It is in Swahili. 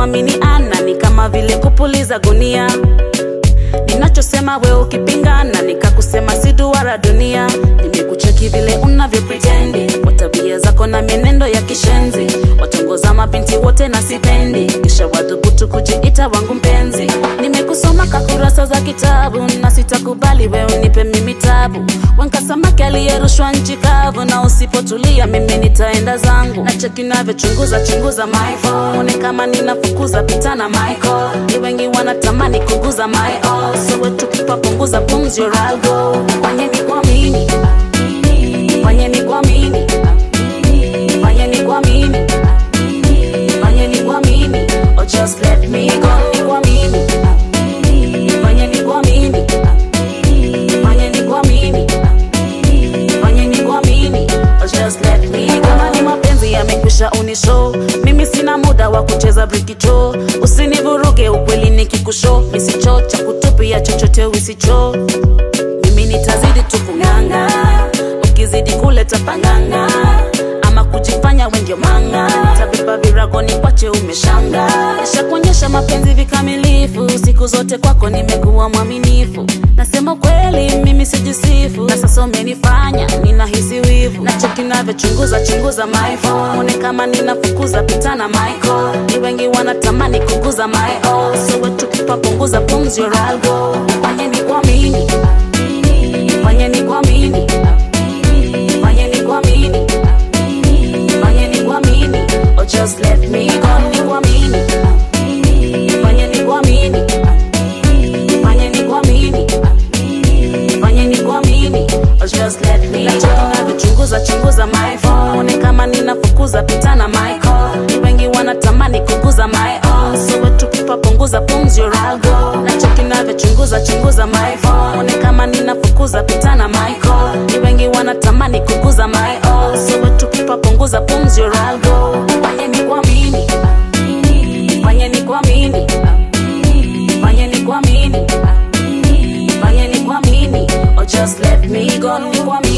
kuaminiana ni kama vile kupuliza gunia ninachosema we ukipingana nikakusema si duara dunia nimekucheki vile unavyo pretendi kwa tabia zako na mienendo ya kishenzi watongoza mabinti wote na sipendi kisha wadhubutu kujiita wangu mpenzi nimekusoma kakurasa za kitabu na sitakubali we unipe mimi tabu wenka samaki aliyerushwa nchi kavu na usipotulia mimi nitaenda zangu na cheki navyochunguza chunguza my phone kama ninafukuza pitana michael ni wengi wanatamani kuguza my all so wetu kipapunguza pumzi your algo fanyeni kuamini fanyeni kuamini fanyeni kuamini fanyeni kuamini or just let me go ni kuamini fanyeni kuamini fanyeni kuamini fanyeni kuamini or just let me go kama ni mapenzi yamekwisha unisho mimi sina muda wa kucheza brikicho usinivuruge ukweli nikikusho misicho cha kutupia chochote usicho mimi nitazidi tu kung'anga ukizidi kuleta panganga ama kujifanya wendio manga tabeba virago ni kwache umeshanga nishakuonyesha mapenzi vikamilifu siku zote kwako nimekuwa mwaminifu nasema kweli mimi sijisifu na sasa umenifanya ninahisi wivu na cheki navyochunguza chunguza my phone kama ninafukuza pitana michael ni wengi wanatamani kuguza my all so wetu kipapunguza pumzi your algo fanyeni kuamini fanyeni kuamini fanyeni kuamini fanyeni kuamini or just let me go ni kuamini fanyeni kuamini fanyeni kuamini fanyeni kuamini or just let me go navyochunguza chunguza my phone kama ninafukuza pitana my call ni wengi wanatamani kuguza my all so wetu kipapunguza pumzi your algo na cheki navyochunguza chunguza my phone kama ninafukuza pitana my call ni wengi wanatamani kuguza my all so wetu kipapunguza pumzi your algo fanyeni kuamini fanyeni kuamini fanyeni kuamini fanyeni kuamini or just let me go ni kuamini